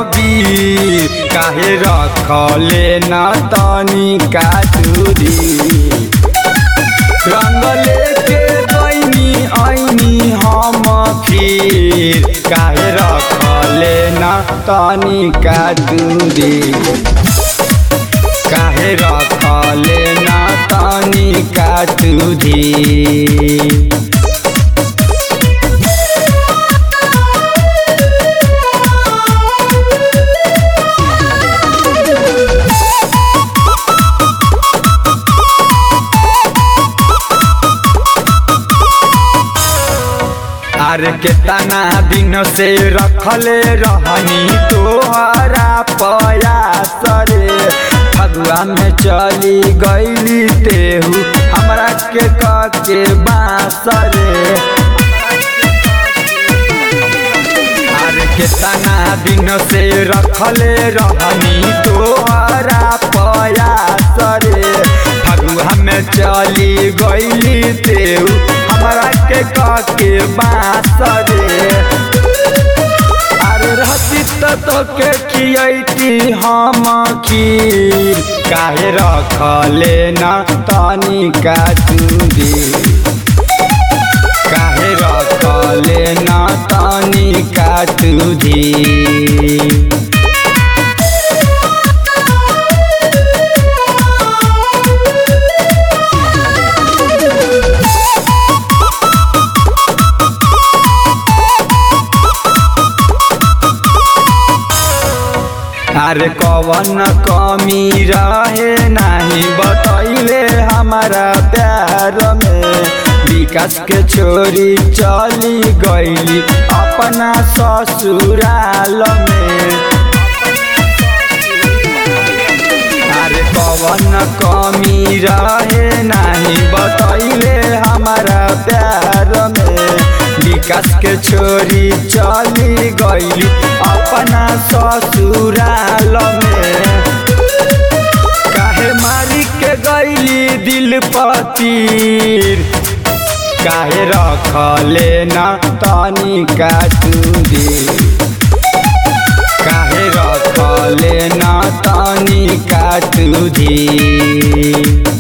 वीर काहे रखले न तनी का दूरी रंग लेके गईनी ऐनी हम खीर काहे रखले न तनी का दूरी काहे रखले न तनी का दूरी अरे केतना दिन से रखले रहनी तोहरा पयास रे फगुआ में चली गईली तेहू हमरा के के बास रे अरे केतना दिन से रखले रहनी तोहरा पयास रे फगुआ में चली गईली तेहू हमरा के के बास रे अरे रहती तो के खियती हम खीर काहे रखले न तनी का चूड़ी काहे रखले न तनी का चूड़ी अरे कवन कमी रहे नहीं बतैले हमारा प्यार में विकास के छोरी चली गईली अपना ससुराल में अरे कवन कमी रहे नहीं बतैले हमारा प्यार में विकास के छोरी चली गईली अपना ससुराल में काहे मारी के गईली दिल पतीर काहे रखले न तनी का चूड़ी काहे रखले न तनी का चूड़ी